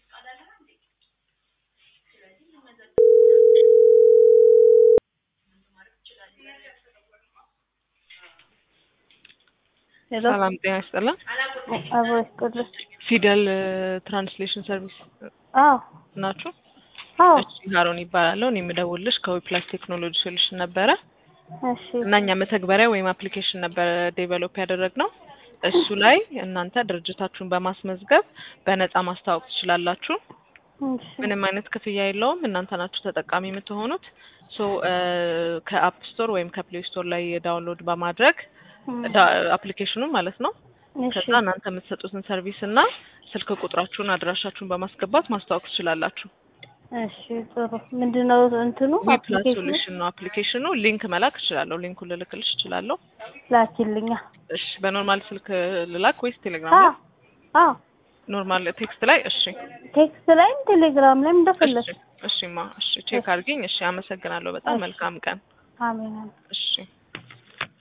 ሄሎ ሰላም ጤና ይስጥልን። አብሮ ይስጥልኝ። ፊደል ትራንስሌሽን ሰርቪስ አዎ ናችሁ? አዎ እሺ ሀሮን ይባላለሁ። እኔ የምደውልሽ ከዊፕላስ ቴክኖሎጂ ሶሉሽን ነበረ እሺ እና እኛ መተግበሪያ ወይም አፕሊኬሽን ነበረ ዴቨሎፕ ያደረግነው። እሱ ላይ እናንተ ድርጅታችሁን በማስመዝገብ በነፃ ማስተዋወቅ ትችላላችሁ። እሺ ምንም አይነት ክፍያ የለውም። እናንተ ናችሁ ተጠቃሚ የምትሆኑት። ሶ ከአፕ ስቶር ወይም ከፕሌይ ስቶር ላይ ዳውንሎድ በማድረግ እም፣ አፕሊኬሽኑ ማለት ነው እሺ ከዛ እናንተ የምትሰጡትን ሰርቪስ እና ስልክ ቁጥራችሁን አድራሻችሁን በማስገባት ማስተዋወቅ ትችላላችሁ። እሺ ጥሩ ምንድነው እንትኑ ዊፕላስ አፕሊኬሽኑ ሶሉሽን ነው አፕሊኬሽኑ። ሊንክ መላክ እችላለሁ። ሊንኩን ልልክልሽ እችላለሁ። ላኪልኛ እሺ በኖርማል ስልክ ልላክ ወይስ ቴሌግራም አዎ ላይ? አዎ ኖርማል ቴክስት ላይ? እሺ ቴክስት ላይም ቴሌግራም ላይም እንደፈለግሽ እሺ እሺማ እሺ ቼክ አድርጊኝ። እሺ አመሰግናለሁ። በጣም እሺ። መልካም ቀን። አሜን አሜን እሺ